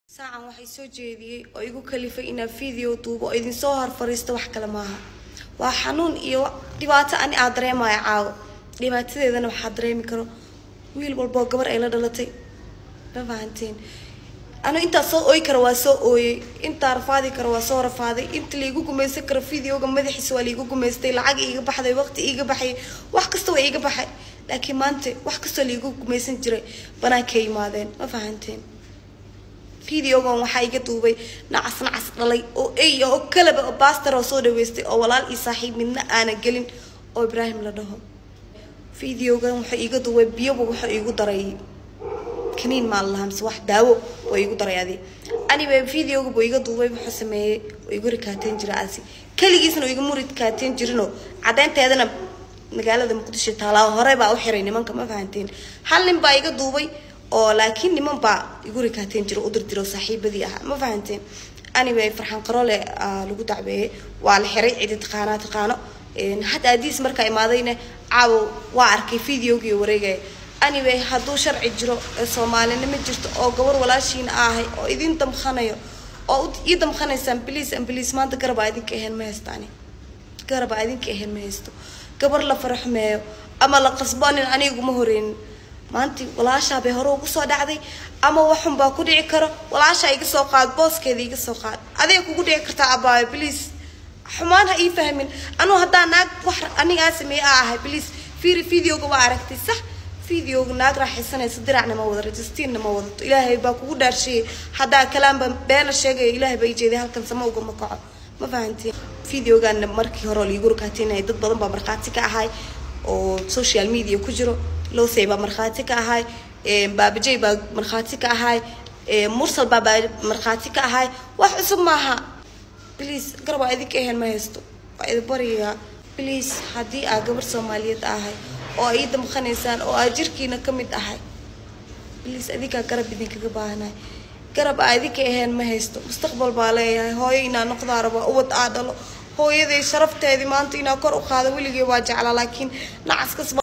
saacan waxay soo jeediyey oo igu kalifay inaan video duubo oo idinsoo hor fariisto wax kale maaha waa xanuun iyo dhibaato ani aad dareemaya caawo dhibaatadeedana waxaa dareemi karo wiil walboo gabar ay la dhalatay ma fahanteen anu intaa soo ooyi kara waa soo ooyey intaa rafaadi kara waa soo rafaaday inta laigu gumaysan karo videoga madaxiisa waa laigu gumaystay lacag iiga baxday waqti iiga baxay wax kasta waa iiga baxay laakiin maanta wax kastoo laigu gumaysan jiray banaankay yimaadeen ma fahanteen videogan waxaa iga duubay nacas nacas dhalay oo ey oo kalaba oo baster oo soo dhaweystay oo walaal iyo saaxiib midna aana gelin oo ibraahim la dhaho videogan wuxuu iiga duubay biyoba wuxuu iigu daray kaniin maa lahaa mise wax daawo oo iigu daray adi anyway videoga buu iga duubay wuxuu sameeyey oo igu rikaateen jira asi keligiisna oo igama rikaateen jirinoo caddeynteedana magaalada muqdisho taalaa hore baa u xiray nimanka ma fahanteen hal nin baa iga duubay oo laakiin niman baa igu rikaateen jiro u dirdiro saaxiibadii ahaa ma fahanteen anyway farxaan qarole lagu dacbeeyey waa la xiray cidi taqaanaa taqaano hadda adiis markaa imaadayna caawo waa arkay videogii wareegaya anyway hadduu sharci jiro ee soomaalinimo jirto oo gabar walaashiina ahay oo idin damkhanayo oo ii damkhanaysaan bliis an bliis maanta garabaa idinka ahayn ma haystaani garabaa idinka ahayn ma haysto gabar la faraxmeeyo ama la qasboonin aniguma horeynin maanti walaashaa bay hore ugu soo dhacday ama waxun baa ku dhici karo walaashaa iga soo qaad booskeeda iga soo qaad aday kugu dhici kartaa abaayo bliis xumaan ha ii fahmin anuu haddaa naag wax anigaa sameeye a ahay bliis fiiri videoga waa aragtay sax videoga naag raaxaysanaysa diracna ma wada registiinna ma wadato ilaahay baa kugu dhaarsheeyay haddaa kalaanba beena sheegaya ilaahay baa ijeeday halkan sama ugama kaco ma fahantiin videogaana markii hore oo liigu rakaateynaya dad badan baa markhaati ka ahay oo social media ku jiro losey baa markhaati ka ahay baabajey baa markhaati ka ahay mursal baa baa markhaati ka ahay wax cusub maaha bliis garab waa idinka ahayn ma haysto waa idin baryayaa bliis haddii aa gabar soomaaliyeed ahay oo aa ii damqanaysaan oo aa jirkiina ka mid ahay bliis adinkaa garab idinkaga baahanahay garab aa idinka ahayn ma haysto mustaqbal baa leeyahay hooyo inaa noqdaa raba ubad aa dhalo hooyaday sharafteedii maanta inaa kor u qaado weligay waa jeclaa laakiin nacaskasba